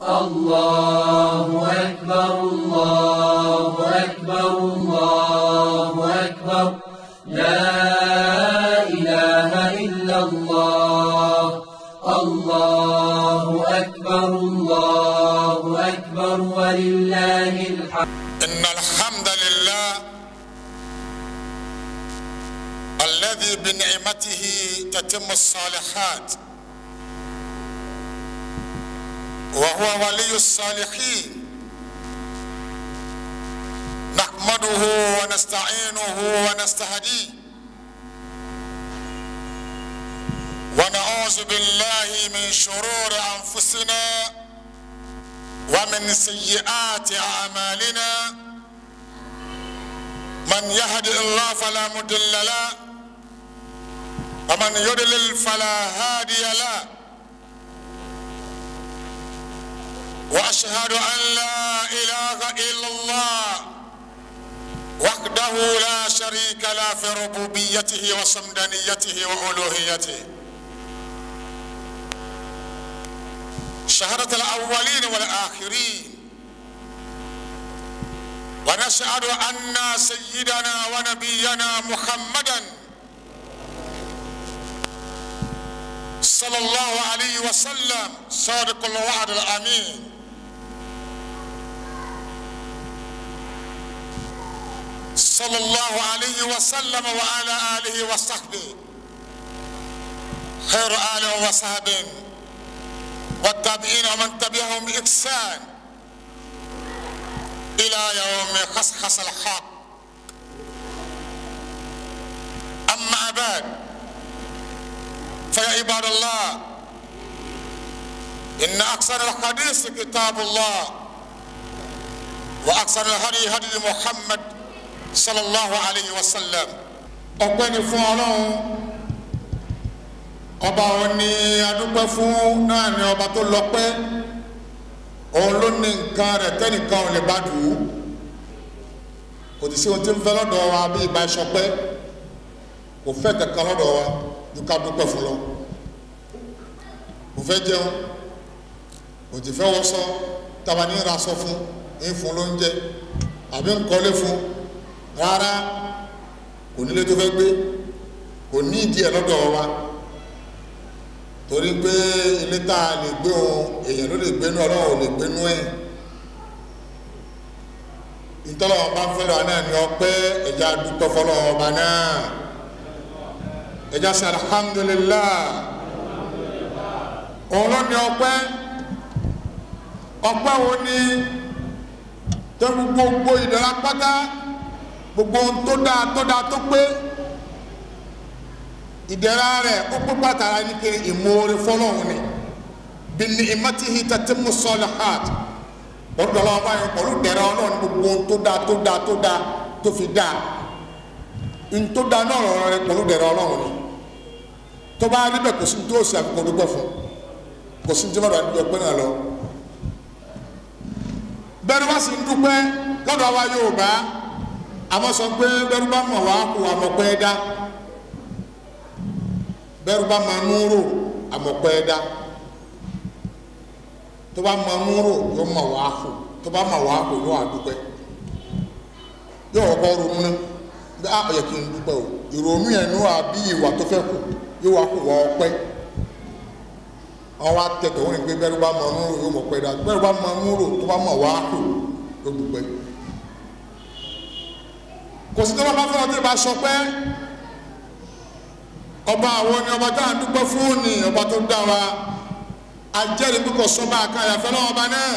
الله أكبر الله أكبر الله أكبر لا إله إلا الله الله أكبر الله أكبر ولله الحمد إن الحمد لله الذي بنعمته تتم الصالحات وهو ولي الصالحين نحمده ونستعينه ونستهديه ونعوذ بالله من شرور أنفسنا ومن سيئات أعمالنا من يهد الله فلا مضل له ومن يضلل فلا هادي له واشهد ان لا اله الا الله وحده لا شريك له في ربوبيته وصمدانيته والوهيته شهادة الأولين والآخرين ونشهد أن سيدنا ونبينا محمدا صلى الله عليه وسلم صادق الوعد الأمين صلى الله عليه وسلم وعلى آله وصحبه خير آله وصحبه والتابعين ومن تبعهم بإحسان إلى يوم خصخص الحق أما بعد فيا عباد الله إن أكثر الحديث كتاب الله وأكثر الهدي هدي محمد صلى الله عليه وسلم ọpẹ́ni fún Ọlọ́run ọba òun ni adúpẹ́ fún náà ni ọba tó lọ́pẹ́ òun ló ní nǹkan rẹ̀ tẹ́nìkan ò lè bá dùn ún kò tí sí ohun tí ń fẹ́ lọ́dọ̀ wa bí ìbá ìṣọpẹ́ kò fẹ́ kankan lọ́dọ̀ wa ju ká dúpẹ́ fún lọ kò fẹ́ jẹun kò tí fẹ́ wọṣọ tàbá ní ìrasọ fún ní fún lóúnjẹ àbí nkọ́lé fún rárá kò nílé tó fẹ́ gbé kò ní ìdí ẹ̀ lọ́dọ̀ wa torí pé ilé tá a lè gbé ohun èèyàn ló lè gbénú ọlọ́run ò lè gbénú ẹ̀ ìtọ́lọ́wọ́n bá ń fẹ́ lọ́wọ́ náà ní ọpẹ́ ẹja dúpẹ́ fọlọ́wọ́ ọba náà ẹja sẹ alhamdulillah òun ló ní ọpẹ́ ọpẹ́ wo ni tó gbogbo ìdára pátá gbogbo ohun tó dáa tó dáa tó pé ìdẹ̀ra rẹ̀ ó pé pàtàkì ní kiri ìmoore fọlọ́hún ni bí ní ìmọ̀tìhì tatimmu salihat ọdún ọlọ́wọ́ báyìí pẹ̀lú ìdẹ̀ra ọlọ́run gbogbo ohun tó dáa tó dáa tó dáa tó fi dáa ohun tó dáa náà rọrùn rẹ pẹ̀lú ìdẹ̀ra ọlọ́run ni tó bá níbẹ̀ kò sí tó sì àfikún dúpẹ́ fún kò sí tí wọ́n dọ̀ àdúgbò pé náà lọ. bẹ́ẹ̀ bá sì ń dúpẹ́ lọ́dọ̀ wa Yorùbá àmọ́ sọ pé bẹ́ẹ̀ bá mọ̀ wá kó àmọ̀ pẹ́ dá bẹ́ẹ̀rù bá máa mú rò àmọ̀pẹ́ dá tó bá máa mú rò yóò máa wá kó tó bá máa wá kó yóò àdúpẹ́ yóò kọ́ ronú ná bí a yẹ kí n dúpẹ́ o ìrònú yẹn ní wàá bí ìwà tó fẹ́ kù yóò wá kó wọ́n ọpẹ́ àwọn atẹ̀tẹ̀ wọn ni pé bẹ́ẹ̀rù bá máa mú rò yóò mọ̀ pẹ́ dá bẹ́ẹ̀rù bá máa mú rò tó bá máa wá kó yóò dúpẹ́ kò sí tó bá bá fẹ́ràn tó bá sọ pé ọba àwọn ni ọba tá à ń dúpẹ́ fún ni ọba tó dá wa ajẹ́rìí bí kò sọ́ba àkàyà fẹ́ lọ́wọ́ ọba náà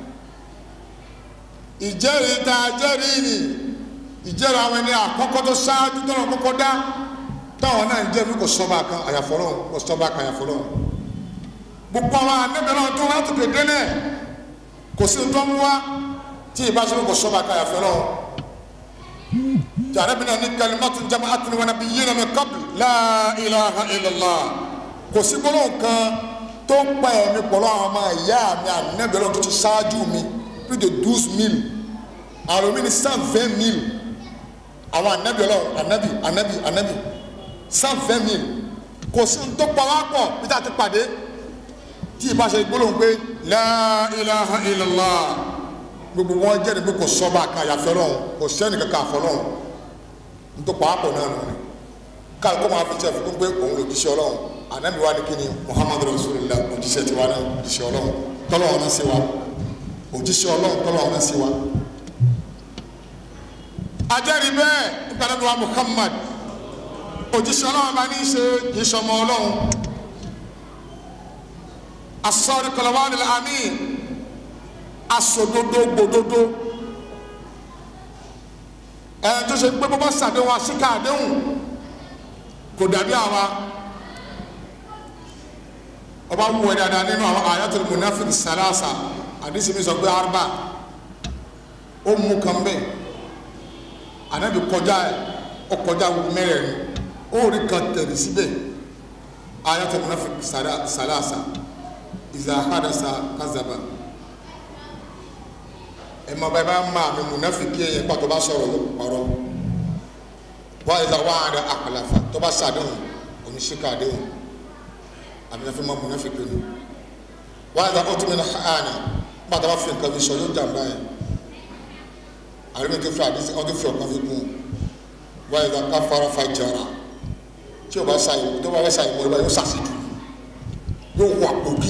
ìjẹ́rìí ta ajẹ́rìí ni ìjẹ́rìí àwọn ẹni àkọ́kọ́ tó ṣáájú tó náà kọ́kọ́ dá táwọn náà ń jẹ́rìí bí kò sọ́ba kan àyàfọ́ lọ́wọ́ kò sọ́ba àkàyà fọ́ lọ́wọ́ gbogbo àwọn anẹ́bẹ̀rẹ̀ tó wá tó kéde náà kò sí tó ń wá tí ìbáṣepọ̀ kò sọ́ba àkàyà fẹ́ lọ́wọ́ jarabina ni kalimatu jama'atun wa nabiyyina min qabl la ilaha illallah kò sí gbólóhùn kan tó ń pa ẹ̀mí pọ̀lọ́ àwọn ọmọ ìyá mi ànẹ́bẹ̀rẹ̀ tó ti ṣáájú mi plus de douze mille àwọn mi ni cent vingt mille àwọn ànẹ́bí ọlọ́run ànẹ́bí ànẹ́bí ànẹ́bí cent vingt mille kò sí ní tó pa wá pọ̀ bí tá a ti pàdé tí ìbá ṣe gbólóhùn pé la ilaha illallah gbogbo wọn jẹ́rìí pé kò sọ́ba kan àyàfẹ́ lọ́hùn kò sẹ́ni kankan àfọ́ lọ́hùn nítorí pàápọ̀ náà nù ni káàkó máa fi jẹ́ fún pé òun ló jíṣẹ́ ọlọ́run ànábì wa ni kí ni muhammadu rasulillah òjíṣẹ́ tiwa náà òjíṣẹ́ ọlọ́run tọ́lọ́run náà sí wa òjíṣẹ́ ọlọ́run tọ́lọ́run náà sí wa. ajẹ́rìí bẹ́ẹ̀ nígbàdàn wa muhammad òjíṣẹ́ ọlọ́run bá ní í ṣe ìṣọmọ ọlọ́run asọ́rí kọlọ́wọ́ ni àmì aṣòdodo gbòdodo ẹ̀ tó ṣe pé bó bá ṣàdéhùn àṣìkà àdéhùn kò dàbí àwa ọba wù ẹ dáadáa nínú àwọn ayatul munafik salasa àdìsí mi sọ pé arba ó mú kan bẹ́ẹ̀ anabi kọjá ẹ ó kọjá wù mẹ́rẹ̀ẹ̀rin ó rí kan tẹ̀lé síbẹ̀ ayatul munafik salasa iza hadasa kazaba ẹ ma bá ẹ bá ma mi munafik yẹ yẹ pàtó bá sọ̀rọ̀ ló kpọrọ wọ́n ẹ̀dá wọ́n àdá àkàlàfà tó bá sàdéhùn òní síkà àdéhùn àbíyànfẹ́ máa múná fi pinnu wọ́n ẹ̀dá ó tún mi náà hàánà nígbà tó bá fi nǹkan fi sọ yóò jàmbá yẹn àríwá tó fi àdísí ọdún fi ọ̀kan fi kún wọ́n ẹ̀dá ká fara fa jara tí o bá sa ìwọ tó bá fẹ́ sa ìwọ ìwọ yóò sàṣìdù yóò wà òbí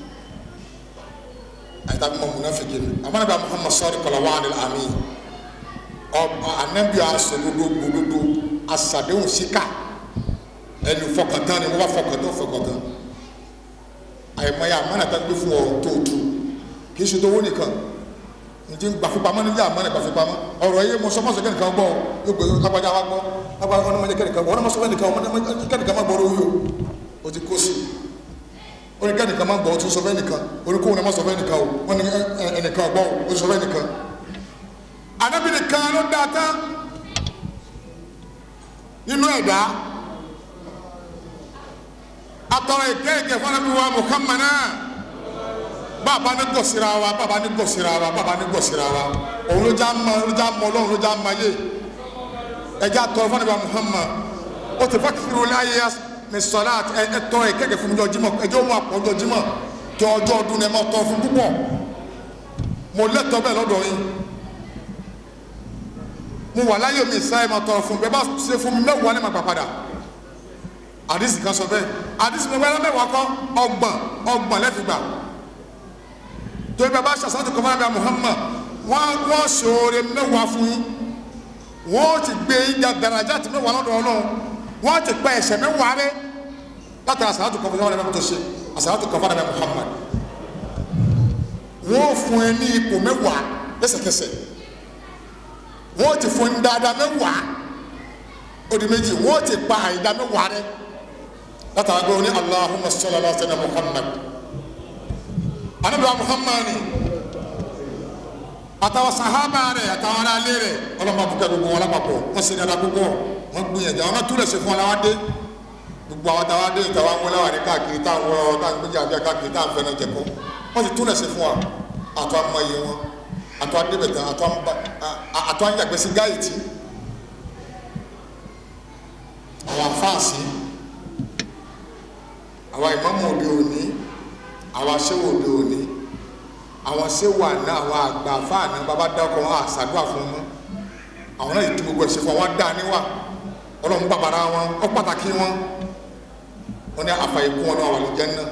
àyíká bí máa múná fi pinnu àmọ́ nígbà Muhammad sọ́ọ́rì kọ̀lá wà ní àmì ọba anabi asọdodo gbododo asadehun sika ẹni fọkàntán ni wọn bá fọkàntán fọkàntán àyèmáyé amánàtà gbé fún ọ tóòtú kì í ṣe tó wó nìkan nti gbàfipamọ́ níbi àmánà gbàfipamọ́ ọ̀rọ̀ yẹ mọ̀sọ́mọ́sọ́ kẹ́nìkan gbọ́ yóò gbé lágbájá wa gbọ́ lágbájá wọn ọmọdé kẹ́nìkan gbọ́ wọn ọmọdé kẹ́nìkan ọmọdé kẹ́nìkan má gbọ́ lórí o o ti kó sí o ní kẹ́nìkan má gbọ́ o tún sọ fẹ́ nìkan o ní kóhun ẹ̀ má sọ fẹ́ nìkan o wọn ní ẹnìkan gbọ́ o tún sọ fẹ́ nìkan anabi nìkan ló dáa tán nínú ẹ̀dá atọrọ ìkẹ́kẹ́ fún anabi wa muhammad náà bàbá ní gọ̀sìrà wa bàbá ní gọ̀sìrà wa bàbá ní gọ̀sìrà wa òun ló já mọ ló já mọ ọlọ́run ló já mọ ayé ẹjẹ atọrọ fún anabi wa muhammad ó ti fàkìrì wọlé ayé ní sọlá ẹ tọrọ ìkẹ́kẹ́ fún mi jọ jímọ̀ ẹjẹ òun àpọ̀ jọ jímọ̀ jọ ọjọ́ ọdún ẹ máa tọrọ fún púpọ̀ mo lẹ́tọ̀ọ́ bẹ́ẹ̀ lọ́dọ̀ yín mo wà láyé mi sáyé ma tọrọ fún bẹ́ẹ̀ bá ṣe fún mi mẹ́wàá ní ma gbà padà àdìsí kan sọ bẹ́ẹ̀ àdìsí mi wẹ́rẹ́ mẹ́wàá kọ́ ọgbọ̀n ọgbọ̀n lẹ́fìgbà torí bẹ́ẹ̀ bá ṣàṣàtò kọ́ fún Muhammad wọ́n wọ́n ṣoore mẹ́wàá fún yín wọ́n ti gbé ìjà daraja ti mẹ́wàá lọ́dọ̀ Ọlọ́run wọ́n ti pẹ́ ẹ̀ṣẹ̀ mẹ́wàá rẹ látara àṣàtò kọ́ fún Muhammad tó ṣe àṣàtò kọ́ fún Muhammad wọ́n fún ẹ ní ipò mẹ́wàá lẹ́sẹ̀kẹsẹ̀ wọ́n ti fún dáadáa mẹ́wàá odi méjì wọ́n ti pa àyídá mẹ́wàá rẹ látara gbé oní Allahumma salli ala sayyidina Muhammad anabiwa Muhammad àtàwọn sahaba rẹ àtàwọn aráalé rẹ ọlọ́mọ abúkẹ́ gbogbo wọn lápapọ̀ wọ́n sì dáadáa gbogbo wọn gbìyànjú àwọn náà túlẹ̀ sí fún wọn láwọn dé gbogbo àwọn táwọn dé ìtàwọn àwọn ọlọ́wà ní káàkiri táwọn ọlọ́wà táwọn gbéjà bí káàkiri táwọn fẹ́ náà jẹ̀kọ́ wọ́n sì túlẹ̀ sí fún wa àtọ́ àmọ́ iye wọn atɔ adebɛtɛ atɔ amba atɔ anyagbɛsi gaiti àwọn afaasi àwọn ìmáàmù òde òní àwọn aṣẹ́wó òde òní àwọn aṣẹ́wó àná àwọn àgbà afáàná bàbá dákọ̀ wọn àṣàdúrà fún wọn àwọn náà yìí tó gbogbo ẹ̀ṣẹ̀ fún wọn dá níwà ọlọ́run bàbàrà wọn ọ pàtàkì wọn wọn ní àfàyèkú wọn náà wà lójẹ́ náà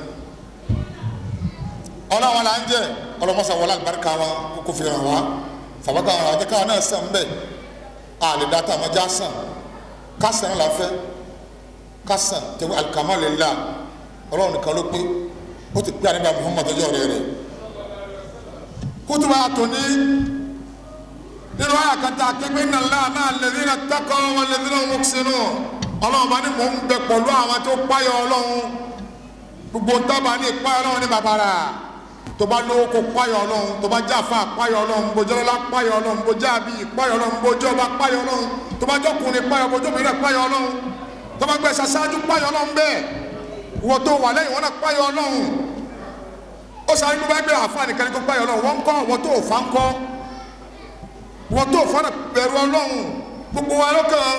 ọlọ́run là ń jẹ́ ọlọmọsà wọlé alibarika wa kókó fi hàn wá fàbákà hàn wá jẹ́ká náà sàn bẹ́ẹ̀ a lè dá tá a ma já sàn ká sàn la fẹ́ ká sàn tẹ̀wé alikama lè la ọlọ́run nìkan ló pé ó ti pé àníbà muhammadu ọjọ́ rẹ̀ rẹ̀ kútùbà àtòní nínú àyà kata akẹgbẹ́ iná ńlá náà lẹ́dínà takọ̀ wọn lẹ́dínà mọ́kísínú ọlọ́run bá ní mò ń bẹ pẹ̀lú àwọn tó páyọ̀ ọlọ́run gbogbo tábà ní ìpáyọ̀ ọlọ́run ní bàbára tó bá lówó kó páyọ̀ ọlọ́run tó bá jáfa páyọ̀ ọlọ́run bójú ọlọ́lá páyọ̀ ọlọ́run bójú àbí páyọ̀ ọlọ́run bójú ọba páyọ̀ ọlọ́run tó bá jọkùnrin páyọ̀ bójú obìnrin páyọ̀ ọlọ́run tó bá gbẹ̀sẹ̀ aṣáájú páyọ̀ ọlọ́run bẹ́ẹ̀ wọ́n tó wà lẹ́yìn wọn náà páyọ̀ ọlọ́run ó sáré ló bá gbé àfáàní kan ní kó páyọ̀ ọlọ́run wọ́n ń kọ́ wọ́n tó fà ń kọ́ wọ́n tó fà bẹ̀rù ọlọ́run gbogbo wa lọ́kàn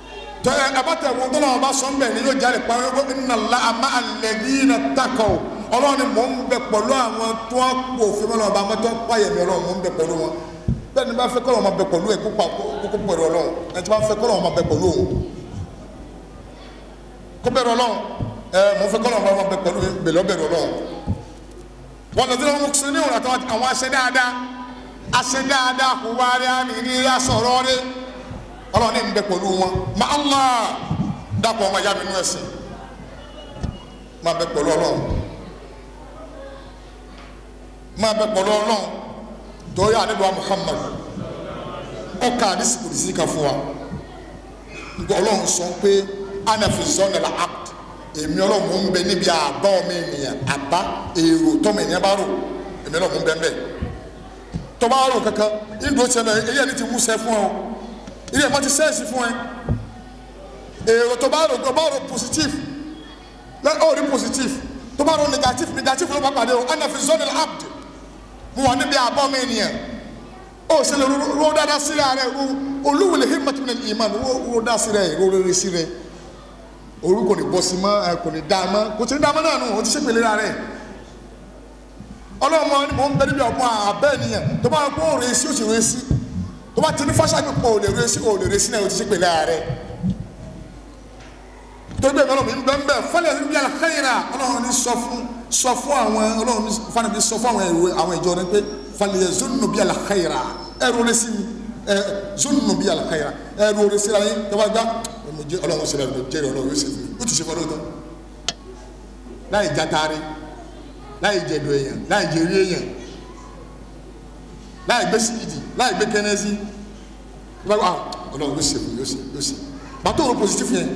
tẹ ẹ bá tẹ wọn tó náà bá sọ ń bẹ̀ ni yóò jáde pa inna Allaha ma'a alladhina taqaw ọlọ́run ni mò ń bẹ pẹ̀lú àwọn tó ń pò òfin mọ́nà ọba àwọn tó ń pààyè mi ọlọ́run mò ń bẹ pẹ̀lú wọn bẹ́ẹ̀ ni bá fẹ́ kọ́lọ́ wọn bẹ pẹ̀lú ẹ̀ kópa kókó pẹ̀lú ọlọ́run ẹni tí bá fẹ́ kọ́lọ́ wọn bẹ pẹ̀lú òun kó bẹ̀rù ọlọ́run ẹ mò ń fẹ́ kọ́lọ́ wọn bẹ pẹ̀lú bẹ̀lú ọbẹ̀rù ọlọ́run wọn lọ sí wọn mú ní òun àtàwọn àwọn aṣẹ dáadáa aṣẹ dáadáa kò wá rí àní ní asọ̀rọ̀ rí ọlọ́run ní ń bẹ pẹ̀lú wọn ma Allah dàpọ̀ ọmọ ìyá mi nú ẹ̀sìn máa bẹ pẹ̀lú ọlọ́run máa bẹ pẹ̀lú ọlọ́run torí àdébọ̀ Muhammad ọkà àdìsí kò sí ká fún wa nǹkan ọlọ́run sọ pé anafi zọ́nẹ̀lá act èmi ọlọ́run mò ń bẹ níbi àbá ọmọ ènìyàn àbá èrò tọ́mọ ènìyàn bá rò èmi ọlọ́run mò ń bẹ mbẹ tọ́ba rò kankan ìdúró tiẹ̀ lọ èyí ẹni ti wú sẹ́ fún ọ ilé ẹ̀mọ́ ti sẹ́ẹ̀sì fún ẹ èrò tọ́ba rò tọ́ba rò positive lẹ́ ọ̀ rí positive tọ́ba rò negative negative ló bá pàdé o anafi zọ́nẹ̀lá act mo wà níbi àbá ọmọ ènìyàn ó ṣe lè ro dáadáa sílẹ̀ rẹ̀ ro olúwìlẹ̀ himmat min al-iman ro dáa sílẹ̀ ro rere sílẹ̀ orú kò ní bọ́ sí mọ́ ẹ kò ní dá mọ́ kò tí ní dá mọ́ náà nù ó ti ṣe pèlè ra rẹ̀ ọlọ́mọ ni mò ń bẹ níbi ọ̀gbọ́n abẹ́ nìyẹn tó bá kó o rèé sí o sì rèé sí tó bá ti ní fáṣáàbì pọ̀ o lè rèé sí o lè rèé sí náà o ti ṣe pèlè ra rẹ̀ torí bẹ́ẹ̀ ọlọ́run mi ń bẹ́ ń bẹ́ fọlẹ̀ ní bí alakayira ọlọ́run ní sọ fún sọ fún àwọn ọlọ́run fani mi sọ fún àwọn ìwé àwọn ìjọ rẹ pé falẹ̀ zonu bí alakayira ẹrù rẹ sí mi ẹ zonu bí alakayira ẹrù rẹ sí ra yín tó bá gbá mo jẹ ọlọ́run ṣe lẹ́nu jẹ́rìí ọlọ́run yóò ṣe fún mi ó ti ṣe fọlọ́ tán láì jataare láì jẹ̀dọ̀ èèyàn láì jẹ̀rí èèyàn láì gbé síìdì láì gbé kẹ́nẹ́sì ọlọ́run yóò ṣe fún mi yóò ṣe yóò ṣe bàtò òrò positive yẹn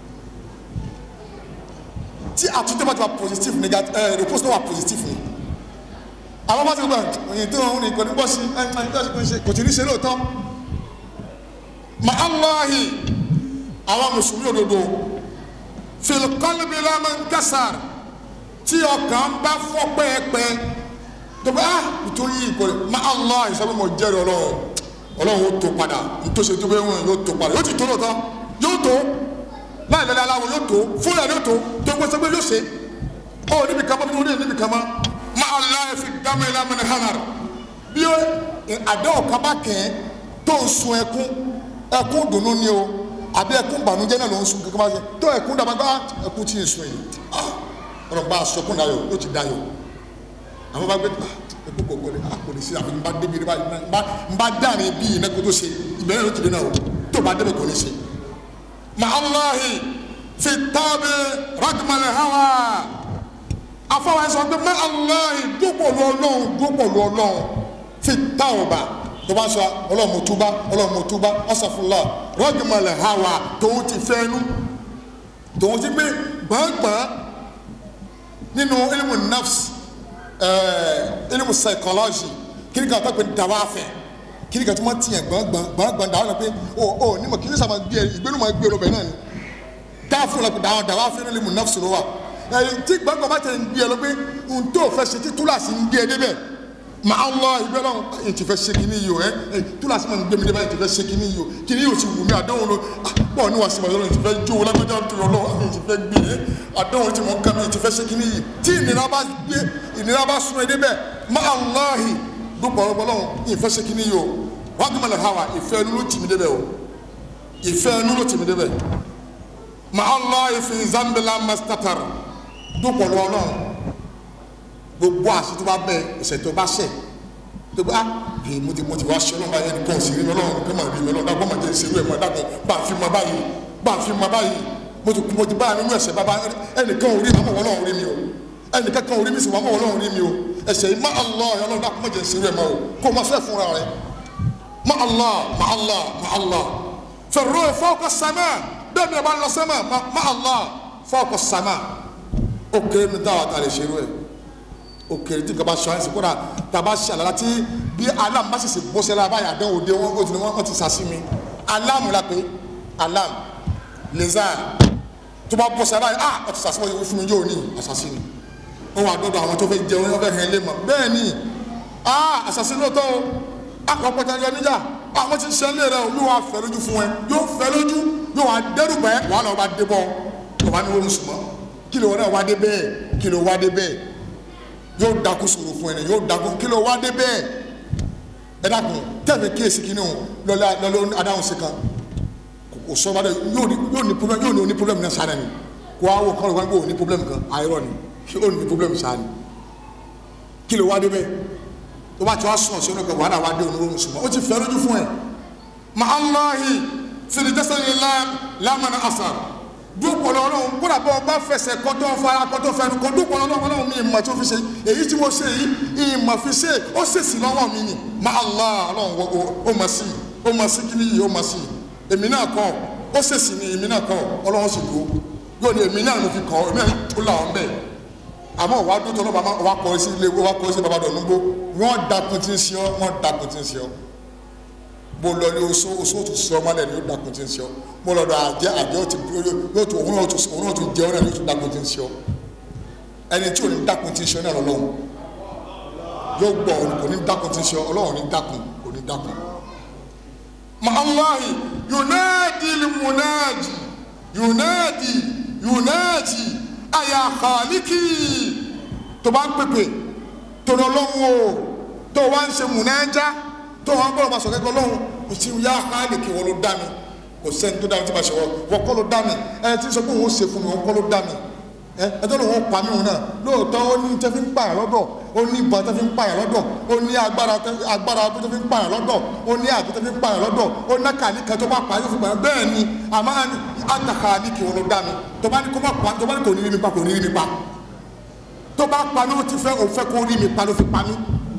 tí àtúntò bá ti wà positive negative ẹ repose náà wà positive ni àwọn bá ti gbà òyìn tó ń rìn kò ní bọ́ sí ẹ ẹ kò tí ní ṣe lóòótọ́ ma Allahi àwọn mùsùlùmí òdodo filikọlibi lamẹ nkasar tí ọkàn bá fọ́ pẹ́ẹ́pẹ́ tó bá nítorí ìkọlẹ ma Allah ìsọfún mọ jẹ́rìí Ọlọ́run Ọlọ́run yóò tó padà nítòsí tó bẹ wọn yóò tó padà yóò ti tó lóòótọ́ yóò tó láì lẹ́lẹ́ aláwọ̀ yóò tó fúnra yóò tó tó gbé sọgbẹ́ yóò ṣe ọ níbi kan mọ́ bí wọ́n níbi kan mọ́ ma Allah fi dámẹ́ lamẹ hànàr bí àdéhùn kaba kẹ́ tó ń sun ẹkún ẹkún dùnú ni o àbí ẹkún bànújẹ́ náà ló ń sun kankan bá ṣe tó ẹkún dàgbà gbá ẹkún tí ń sun yìí ọ̀rọ̀ bá aṣọ kún dayọ̀ yóò ti dayọ̀ àwọn bá gbé ẹkún kò kọlẹ kò lè ṣe àfi n bá débi n bá n bá dáàrin bí iná kó tó ṣe ìbẹ̀rẹ̀ ló ti dé náà o tó bá débi kò ní ṣe. ma Allahi fi tábì ragmalẹ̀ hawa afọwọ́ ẹ sọ pé ma Allahi dúpọ̀ lu ọlọ́run dúpọ̀ lu ọlọ́run fi táwọ̀bà tó bá sọ ọlọ́run mo túbá ọlọ́run mo túbá ọ̀sàfúnlá rọ́gìmọ̀lẹ̀ hawa tòun ti fẹ́nu tòun ti gbé gbọ̀ngbọ̀n nínú ilimu nafs ẹẹ ilimu psychology kiri kan tó pe dawafẹ kiri kan tó máa tiɲɛ gbọ̀ngbọ̀n gbọ̀ngbọ̀n dawa pé ọ ọ ní ma kiri sábà gbé ìgbénu ma gbé lọ́bẹ̀ náà ni dáàfin la dawa dawafẹ ní ilimu nafs ló wa ẹ tí gbọ̀ngbọ̀n bá tẹ̀ ń gbé lọ pé n tó fẹ́ ṣe tí túlàsì ń gbé débẹ̀ ma allah ibi ọlọ́run ẹ ti fẹ́ ṣe kínní yìí o ẹ ẹ túlàsì máa ń gbé mi débẹ̀ ẹ ti fẹ́ ṣe kínní yìí o kínní yìí o ti wù mí àdéhùn lo bọ́ọ̀ ní wàá sí wàá ti fẹ́ jó lágbájá tó yọ lọ́wọ́ ẹ ti fẹ́ gbé e àdéhùn tí mo ń ká mi ẹ ti fẹ́ ṣe kínní yìí tí ìnira bá gbé ìnira bá sún ẹ débẹ̀ ma allahi dúpọ̀ ọlọ́run ìfẹ́ ṣe kínní yìí o wàá gbé mọ̀lẹ́ hawa ìfẹ́ ẹnu ló tì mí débẹ̀ o ìfẹ́ ẹnu ló tì mí débẹ̀ ma allahi fi zambila mastatar dúpọ̀ ọlọ́run gbogbo àṣetò bá bẹ ẹsẹ tó bá ṣẹ tó bá ee mo ti mo ti wá ṣe ọlọ́run báyìí ẹnìkan sì rí mi ọlọ́run kí n máa rí mi ọlọ́run dákọ́ máa jẹ́ ìṣerú ẹ̀ máa dákọ́ bá a fi máa báyìí bá a fi máa báyìí mo ti mo ti bá a nínú ẹ̀ṣẹ̀ bàbá ẹnìkan ò rí mi àmọ́ ọlọ́run rí mi o ẹnìkan kan ò rí mi sì wà àmọ́ ọlọ́run rí mi o ẹ̀ṣẹ̀ yìí má Allah ọlọ́run dákọ́ máa jẹ́ ìṣerú ẹ̀ máa o kó o máa fẹ́ fúnra rẹ má Allah má Allah má Allah fẹ̀rọ fawqa sama bẹ́ẹ̀ ni ẹ bá ń lọ sẹ́mà má Allah fawqa sama ó kéré mi dáwà tá a lè ṣerú ẹ̀ òkèrè tí nǹkan bá sọ ẹsẹ kódà tàbá ṣe àlàlà tí bí aláàmù bá ṣèṣe bó ṣẹlẹ̀ abáyà dán òde wọn ó ti ní wọn ti sàṣì mi aláàmù la pé aláàmù lẹ́zà tó bá bọ́ ṣẹlẹ̀ abáyà ah ó ti sàṣì wọn fún mi yóò ní àṣàṣì ni ó wà dọ́dọ̀ àwọn tó fẹ́ jẹun wọn fẹ́ hẹ́n lé mọ̀ bẹ́ẹ̀ ni ah àṣàṣì lóòótọ́ o àwọn pọ̀tà ẹ̀jẹ̀ níjà àwọn ti ṣe lé rẹ o yóò wá fẹ́ lójú fún ẹ yóò fẹ́ lójú yóò wá dẹ́rù bẹ́ẹ̀ wàhálà ọba dé bọ́ ọba ní wọn sùnmọ́ kí ló wá dé bẹ́ẹ̀ kí ló wá dé bẹ́ẹ̀ yóò dákú sòrò fún ẹni yóò dákú kí ló wá dé bẹ́ẹ̀ ẹ dákun tẹ̀fẹ̀ kíyèsí kí ni o lọ́lá lọ́lọ́ adáhùn sí kan kò sọ wá dẹ yóò ní yóò ní problem yóò ní o ní problem náà sáà ni kó wá wò kọ́ ló wá gbé o ní problem kan àìrọ̀ ni kí o ní problem sáà ni kí ló wá dé bẹ́ẹ̀ tó bá ti wá sùn ọ̀sẹ̀ ọ̀nà wàhálà wá dé onírúurú sùn ó ti fẹ́ lójú fún ẹ ma Allahi fìdí jẹ́sẹ̀ lámàna asar dúpọ̀ lọ́wọ́ kódà bọ́ ọba fẹsẹ̀ kọ́tọ́ fara kọ́tọ́ fẹnu kọ́ dúpọ̀ lọ́wọ́ ọlọ́run mi ìmọ̀ tí ó fi ṣe èyí tí mo ṣe yìí ìmọ̀ fi ṣe ó ṣèṣì lọ́wọ́ mi ni ma Allah ọlọ́run ó mọ̀ sí ó mọ̀ sí kí ni yìí ó mọ̀ sí èmi náà kọ́ ó ṣèṣì ni èmi náà kọ́ ọlọ́run sì dúró yóò ní èmi náà ló fi kọ́ èmi náà tó là ọ́n bẹ́ẹ̀ àmọ́ wàá dúró tọ́lọ́ wàá kọ́ sí ilé wàá kọ́ sí babadọ̀ nígbó wọ́n dakun tí ń ṣe ọ́ wọ́n dakun tí ń ṣe ọ́ bó lọ ní oṣù oṣù tó sọ ọmọ lẹ́nu yóò dakun tí ń ṣe ọ́ bó lọ dọ̀ àjẹ́ àjẹ́ ó ti yóò tó òun náà tó òun náà tó jẹ́ ọ́ náà yóò tó dakun tí ń ṣe ọ́ ẹni tí ò ní dakun tí ń ṣe ọ́ náà lọ́wọ́ yóò gbọ́ kò ní dakun tí ń ṣe ọ́ ọlọ́run ní dakun kò ní dakun. màláhi yunadi limunadi yunadi yunadi àyà kàlíkì tó bá ń pèpè tó lọ lọ́wọ́ o tó wá ń ṣe múnájá tó wá ń bọ̀rọ̀ máa sọ kẹ́kọ̀ọ́ lọ́wọ́ kò sí yá kàlíkì wọn ló dá mi kò sẹ́ni tó dá mi tí ma ṣe wọ́n wọ́n kọ́ ló dá mi ẹni tí ń sọ pé òun ó ṣe fún mi wọ́n kọ́ ló dá mi ẹ ẹjọ́ lòun ó pa mí òun náà lóòótọ́ ó ní tẹ́ fi ń pààyàn lọ́dọ̀ ó ní ìbọn tẹ́ fi ń pààyàn lọ́dọ̀ ó ní agbára agbára tó fi ń pààyàn lọ́dọ̀ ó ní àgbo tó fi ń pààyàn lọ́dọ̀ ó ní kàní kan tó bá pa yóò fi pààyàn bẹ́ẹ̀ ni àmọ́ àtàkà ní kí wọn ló dá mi tó bá ní kó má pa tó bá ní kò ní rí mi pa kò ní rí mi pa tó bá pa ní ó ti fẹ́ òun fẹ́ kó rí mi pa ló fi pa mí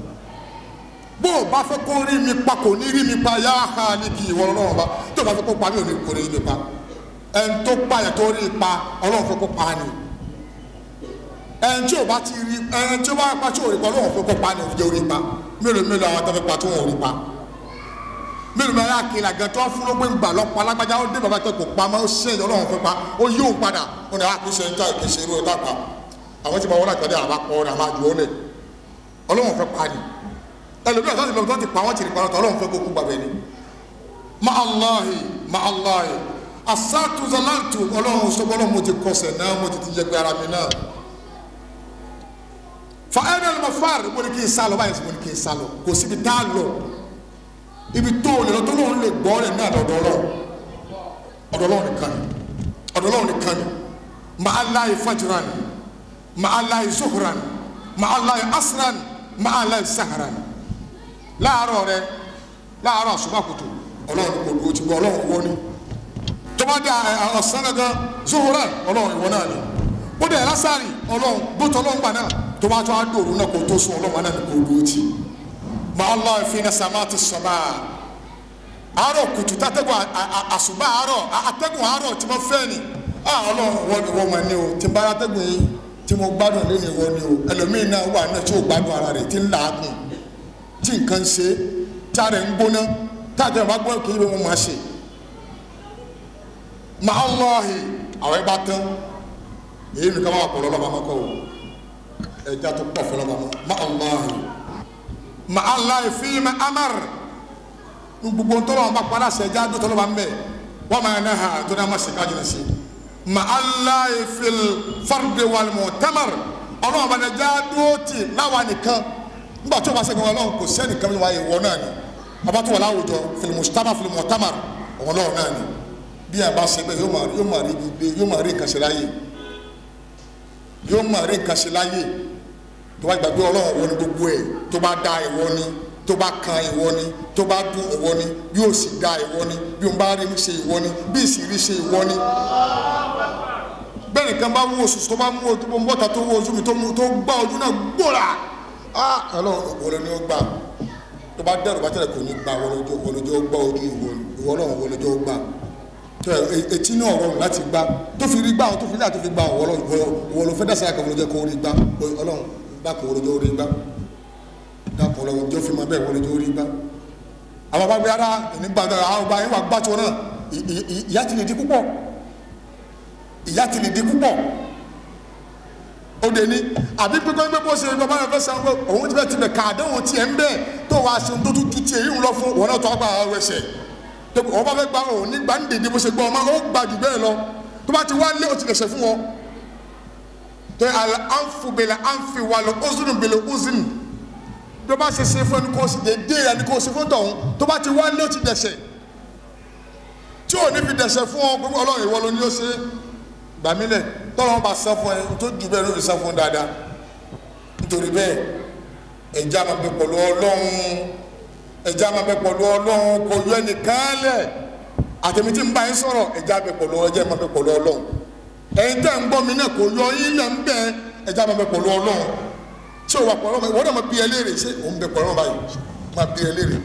bó o bá fẹ́ kó rí mi pa kò ní rí mi pa yá ha ní kí ìwọ ọlọ́run bá tó bá fẹ́ kó pa mí ò ní kò ní rí mi pa ẹni tó pààyàn tó rí pa ọlọ́run fẹ́ kó pa ni ẹn tí o bá ti rí ẹn tí o bá pa tí o rí pa ọlọ́wọ́n fẹ́ kó pa ni o jẹ́ orí pa mélòó mélòó àwọn tó fẹ́ pa tí wọ́n ò rí pa mélòó mélòó àkìlà gan tó fún lópin gbà lọ́pọ̀ alágbájá ó dé bàbá tó kò pa mọ́ ó ṣe ìyá ọlọ́wọ́n fẹ́ pa ó yí òun padà ó ní a kì í ṣe níta kì í ṣe irú ọ̀tá pa àwọn tí mo wọ́n àgbàdo àbá pọ̀ ọ̀rọ̀ àmàjù ó lẹ̀ ọlọ́wọ́n fẹ́ pa ni ẹlòmíràn tó ti lọ tó ti pa wọ́n ti rí pa ọlọ́wọ́n fẹ́ kó kú gbàgbẹ́ ni ma Allahi ma Allahi asatu zalantu ọlọ́run sọ bọ́lọ́ mo ti kọsẹ̀ náà mo ti ti jẹ pé ara mi náà fa ẹni ẹni ma fa rẹ mo ní kí n sálọ báyìí mo ní kí n sálọ kò síbi tá a lọ ibi tó o lè lọ tó lóun lè gbọ́ rẹ̀ náà lọ́dọ̀ ọlọ́run ọ̀dọ̀ ọlọ́run nìkan ni ọ̀dọ̀ ọlọ́run nìkan ni ma aláì fajiran ma aláì zuhuran ma aláì asran ma aláì saharan láàárọ̀ rẹ láàárọ̀ àṣùbàkùtù ọlọ́run kò dúró ti gbọ́ ọlọ́run wọ́n ni tọ́ba dé ọ̀sán gangan zuhura ọlọ́run ìwọ náà ni ó dẹ̀ lásàrì ọlọ́run gbótọ́ ọlọ́run gbà náà tọ́ba tó a dòrò náà kò tó sùn ọlọ́run náà ni kò dúró ti ma allah fi na sama ti sọba àárọ̀ kùtù tàtẹ́gùn àṣùbà àárọ̀ àtẹ́gùn àárọ̀ tí mo fẹ́ ni ọlọ́run wọ́n ni wọ́n ma ní o tí n bá àtẹ́gùn yìí tí mo gbádùn lé ní wọ́n ni o ẹlòmíín náà wà náà tí ò gbádùn ara rẹ̀ tí ń làágùn tí nǹkan ṣe tí a rẹ̀ ń gbóná tí a jẹ́ bá gbọ́ kí ibi mo máa ṣe ma allahi àwọn ẹgbà tán èyí nìkan máa pọ̀ lọ́lọ́ba mọ́kọ́ o ẹja tó pọ̀ fọlọ́ba mọ́ ma allahi ma allahi fi ma amar gbogbo ntọ́lọ́ wọn bá padà sẹ́ ẹja tó tọ́lọ́ba ń bẹ̀ wọ́n máa ná ha tó náà má ṣe kájú sí ma allahi fil farde wal mu'tamar ọlọ́wọ́n bá ẹja dúró tì láwa nìkan nígbà tó o bá sẹ́gun ọlọ́run kò sẹ́nìkan mi wáyé wọ náà ni ọba tó wà láwùjọ fil mujtama fil mu'tamar ọlọ́run náà ni bí a bá ṣe bẹ́ẹ̀ yóò máa yóò máa rí ibi gbé yóò máa rí nǹkan ṣe láyé yóò máa rí nǹkan ṣe láyé tó bá gbàgbé ọlọ́run ìwọ ni gbogbo ẹ̀ tó bá dá ìwọ ni tó bá kan ìwọ ni tó bá dún ìwọ ni bí ó sì dá ìwọ ni bí ó bá rí ṣe ìwọ ni bí ìsì rí ṣe ìwọ ni bẹ́ẹ̀ nìkan bá wú oṣù tó bá mú ojú bọ́ta tó wú ojú mi tó gbá ojú náà gbòòrà ọlọ́run ìwọ ni ó gbà tó bá dẹrù bá tẹ̀lé kò ní gbà wọlójó gbá ojú ìwọ ọlọ́run wọlójó gbà etí náà rọrùn láti gbá tó fi rí gbá àwọn tó fi láti fi gbá wọ́n lọ fẹ́ dásà kan wọ́n jẹ́ kó rí gbá ọlọ́run dákun wọ́n lọ́jọ́ rí gbá dákun ọlọ́run jọ́ fi máa bẹ́ẹ̀ wọ́n lọ́jọ́ rí gbá. àwọn bá gbé ara ní gbà àwọn ọba yẹn wà gbá tó náà ìyá ti lè di púpọ̀ ìyá ti lè di púpọ̀ ó de ní àbí pípẹ́ pé bó ṣe bàbá rẹ̀ fẹ́ sàn pé òun ti bẹ́ẹ̀ ti bẹ̀ káàdéhùn tiẹ̀ ń bẹ́ẹ̀ tó wàá ṣe tó tún tiẹ̀ yìí ń lọ fún wọn náà tó àgbà ẹsẹ̀ wọn bá fẹ́ gba òun nígbà ń dèdè bó ṣe gbọ́ ọmọ ó gba jù bẹ́ẹ̀ lọ tó bá ti wá lé o ti lẹ̀ṣẹ̀ fún wọn tó àlẹ́ ànfu bẹ̀lẹ̀ ànfi wàlẹ̀ ọ̀zùnù bẹ̀lẹ̀ ọ̀zùnù bí o bá ṣe ṣe fún ẹni kó o sì dédé ẹni kó o ṣe fún tọ̀hún tó bá ti wá lé o ti dẹ̀ṣẹ̀ tí ò ní fi dẹ̀ṣẹ̀ fún ọ gbogbo ọlọ́run ìwọ ló ní ó ṣe gbàmílẹ̀ tọ́lọ́run bá sọ fún ẹ tó jù bẹ́ẹ̀ ló fi sọ fún dáadáa nítorí bẹ́ẹ̀ ẹ̀já máa bẹ pẹ̀lú ọlọ́run ẹ̀já máa bẹ pẹ̀lú ọlọ́run kò yọ ẹnìkan lẹ̀ àtẹ̀mí tí ń bá yín sọ̀rọ̀ ẹ̀já bẹ pẹ̀lú ẹ̀já máa bẹ pẹ̀lú ọlọ́run ẹ̀yin tẹ́ ń gbọ́ mi náà kò yọ yín lẹ̀ ń bẹ ẹ̀já máa bẹ pẹ̀lú ọlọ́run tí o wà pẹ̀lú ọmọ ìwọ náà máa bí ẹ léèrè ṣé òun bẹ pẹ̀lú ọmọ báyìí máa bí ẹ léèrè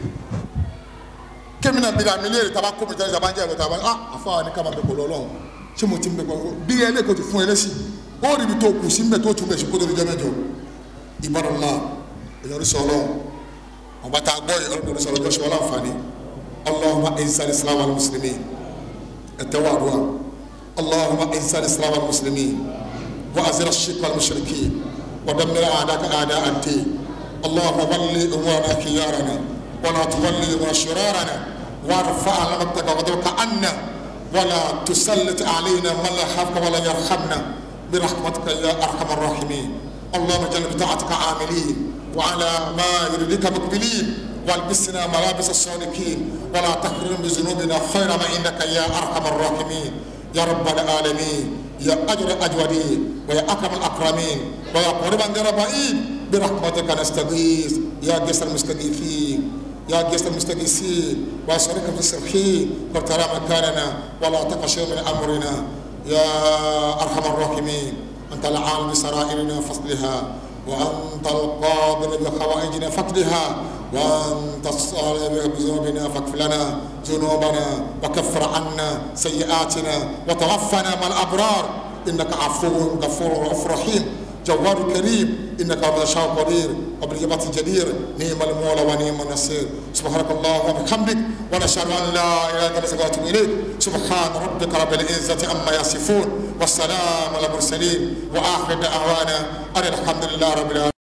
kémi náà bí mi léèrè taba kó mi tẹ́lẹ̀ taba ń jẹ́ ẹ̀rọ taba ah àfa ni ká máa bẹ pẹ̀lú ọlọ́run ṣé mo ti ń bẹ pẹ̀lú bí ẹ lè kó ti fún ẹ lẹ́sìn ó rí ibi tó kù sí mbẹ tó tún bẹ sí kó tó di jẹ́ mẹ́jọ ìbádọ́lá ìyọrí sọ ọlọ́run ọba tá a gbọ́ yìí ọlọ́run sọ ọlọ́jọ́ sọ ọlọ́run àǹfààní allahumma izal islam al muslimin ẹ̀tẹ́ wà dùn allahumma izal islam al muslimin wa azir ash-shirk wal mushrikin wa dammir a'daka a'da ad-din allahumma walli umurana khiyarana wa la tuwalli umurana shirarana warfa' lamataka wa dawka anna ولا تسلط علينا من لا يخافك ولا يرحمنا برحمتك يا ارحم الراحمين اللهم اجعل بطاعتك عاملين وعلى ما يريدك مقبلين والبسنا ملابس الصالحين ولا تحرم بذنوبنا خير ما عندك يا ارحم الراحمين يا رب العالمين يا اجر الاجودين ويا اكرم الاكرمين ويا قربا غير بعيد برحمتك نستغيث يا جسر المستغيثين يا جسر المستغيثين واسالك في السرحين وترى مكاننا ولا تقش من امرنا يا ارحم الراحمين انت العالم بسرائرنا فصلها وانت القادر بحوائجنا فقدها وانت الصالح بذنوبنا فاغفر لنا ذنوبنا وكفر عنا سيئاتنا وتوفنا مع الابرار انك عفو غفور رؤوف رحيم جوار كريم انك عبد الشاء قدير وبالإجابة جدير نعم المولى ونعم النصير سبحانك اللهم وبحمدك ونشهد ان لا اله الا انت نستغفرك اليك سبحان ربك رب العزه عما يصفون والسلام على المرسلين واخر دعوانا ان الحمد لله رب العالمين